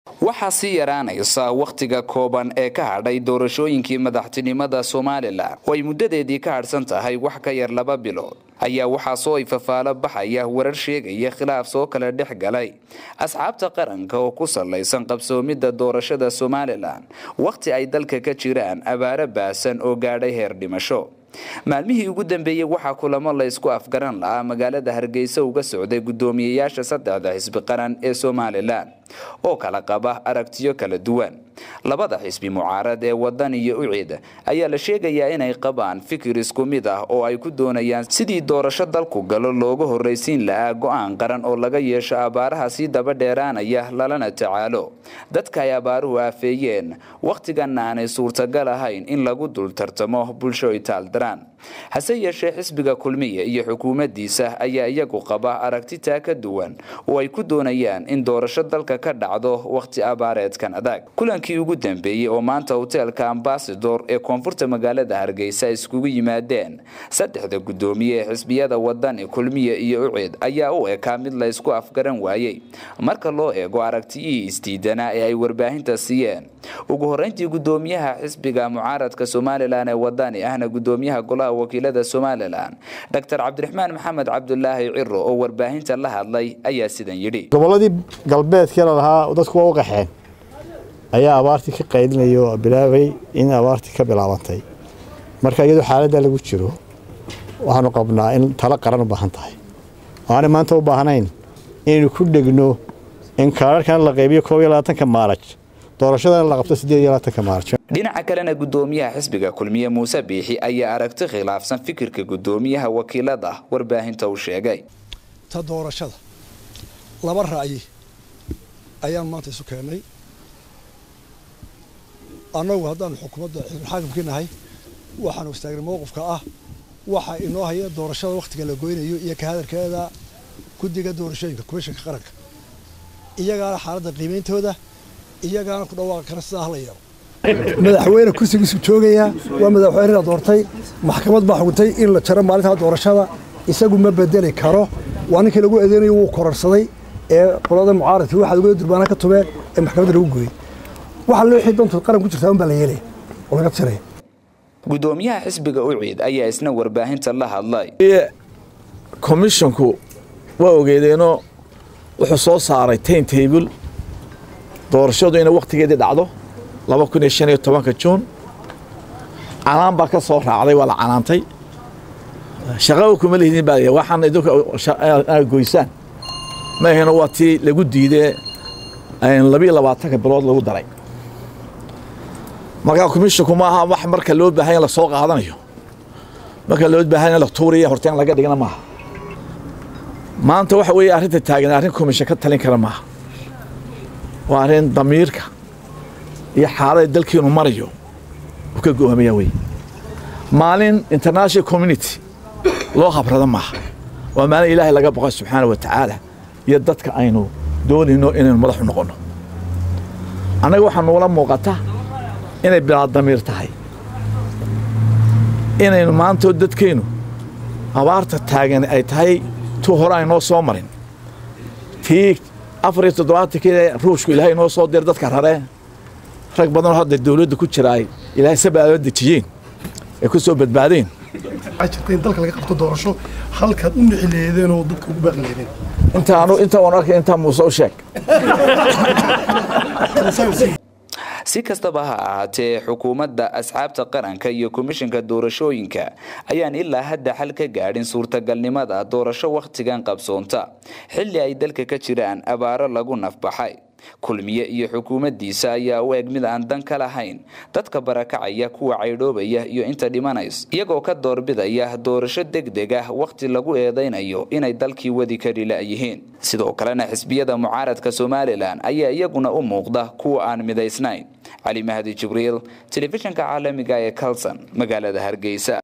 waxaa sii yaraanaysa wakhtiga kooban ee ka hadhay doorashooyinkii madaxtinimada somalilan oo ay muddadeedii ka hadhsan tahay wax ka yar laba bilood ayaa waxaa soo ifafaalo baxaya warar sheegaya khilaaf soo kala dhex galay asxaabta qaranka oo ku salaysan qabsoomidda doorashada somalilan wakhti ay dalka ka jiraan abaaro baasan oo gaadhay heer dhimasho maalmihii ugu dambeeyey waxaa kulamo la ysku afgaran lahaa magaalada hargeysa uga socday guddoomiyeyaasha saddexda xisbi qaran ee somalilan oo kala qaba aragtiyo kala duwan labada xisbi mucaarad ee wadan iyo ucid ayaa la sheegayaa inay qabaan fikir isku mid ah oo ay ku doonayaan sidii doorasho dalku galo looga horraysiin lahaa go-aan qaran oo laga yeesho abaaraha sii daba dheeraanaya lalana tacaalo dadka ay abaaruhu aafeeyeen wakhtiganna aanay suurtagal ahayn in lagu dul tartamo bulsho itaaldaraan hase yeeshee xisbiga kulmiya iyo xukuumaddiisa ayaa iyagu qaba aragti taa ka duwan oo ay ku doonayaan in doorasho dalka ka dhacdo wakhti abaareedkan adag kulankii ugu dambeeyey oo maanta hoteelka ambasador ee koonfurta magaalada hargeysa iskugu yimaadeen saddexda guddoomiye ee xisbiyada wadani kulmiya iyo ucid ayaa u ekaa mid la ysku afgaran waayey marka loo eego aragtiyihii isdiidanaa ee ay warbaahinta siiyeen ugu horreyntii guddoomiyaha xisbiga mucaaradka somalilan ee wadani ahna guddoomiyaha golaha wakiilada somalilan dr cabdiraxmaan maxamed cabdulaahi ciro oo warbaahinta la hadlay ayaa sidan yidhi gobolladii galbeedkii la lahaa dadku waa u qaxeen ayaa abaartii ka qaydinaya oo bilaabay in abaartii ka bilaabantay marka iyadoo xaaladda lagu jiro waxaanu qabnaa in talo qaran u baahan tahay aanay maanta u baahnayn inaynu ku dhegno in kaararkan la qaybiyo koob iyo labaatanka maalaj doorashadana la qabto siddeed iyo labaatanka maalaj dhinaca kalena guddoomiyaha xisbiga kulmiye muuse biixi ayaa aragti khilaafsan fikirka guddoomiyaha wakiilada warbaahinta u sheegay ta doorashada laba ra'yi ayaan maanta isu keennay annagu haddaanu xukuumadda xisbulxaakimkii nahay waxaanu istaagnay mowqifka ah waxa inoo haya doorashada wakhtiga la goynayo iyo ka hadalkeeda guddiga doorashooyinka komishanka qaranka iyagaana xaaladda qiimeyntooda iyagaana ku dhawaaqa kara sidaa hala yeelo madaxweyne kursigiisu joogayaa waa madaxweynena doortay maxkamad baa xukuntay in la jaro maalintaa doorashada isagu ma bedeli karo waa ninkii lagu eedeynayo wuu kororsaday ee qolada mucaaradkii waxaad uga durbaana ka tubeen ee maxkamadda lagu gooyey waxa loo wixii dantu qaran ku jirtaa unbaa la yeelaya oo laga tiraya guddoomiyaha xisbiga uciid ayaa isna warbaahinta la hadlay komishonku waa ogeedeenoo wuxuu soo saaray tain table doorashadu inay wakhtigeedii dhacdo laba kun iyo shan iyo tobanka juun canaan baa ka soo raacday waa la canaantay shaqaba kuma lihidin baa waxaan idinku goysaan ma ahayno waa tii lagu diidee labiyo labaatanka bilood lagu daray markaa komishonku ma aha wax marka loo baahanya la soo qaadanayo marka loo baahanya la tuuriya horteen laga dhigna maaha maanta waxa weeye arrinta taagan arrin komishan ka talin kara maaha waa arrin damiirka iyo xaalada dalkiinu marayo uu ka go'aamaya wey maalin international community loo habrada maaha waa maalin ilaahay laga boqo subxaana wa tacaala iyo dadka aynu doonayno inaynu madaxu noqonno annaga waxaa nuula muuqata inay bilaa damiir tahay inaynu maantoo dadkeennu abaarta taagan ay tahay tu hore aynoo soo marin tii afar iyo toddobaatankeeda ruushku ilaahay inoo soo dir dadka raree rag badanoo hadda dawladda ku jira ay ilaahay sabaadoo dejiyeen ay ku soo badbaadeen waxaa jirta in dalka laga qabto doorasho halkaad u nixi leedeen oo dadka ugu baaqi leedeen intaanu inta waan arkay intaa muuse u sheeg si kastaba ha ahaatee xukuumadda asxaabta qaranka iyo komishanka doorashooyinka ayaan ilaa hadda xal ka gaadhin suurtagalnimada doorasho wakhtigan qabsoonta xilli ay dalka ka jiraan abaaro lagu nafbaxay kulmiye iyo xukuumaddiisa ayaa u eg mid aan dan ka lahayn dadka barakacaya kuwa caydhoobaya iyo inta dhimanays iyagoo ka doorbidaya doorasho degdeg ah wakhti lagu eedaynayo inay dalkii wadi kari la'yihiin sidoo kalena xisbiyada mucaaradka somalilan ayaa iyaguna u muuqda kuwa aan midaysnayn cali mahdi jibriil telefishinka caalamiga ee kalson magaalada hargeysa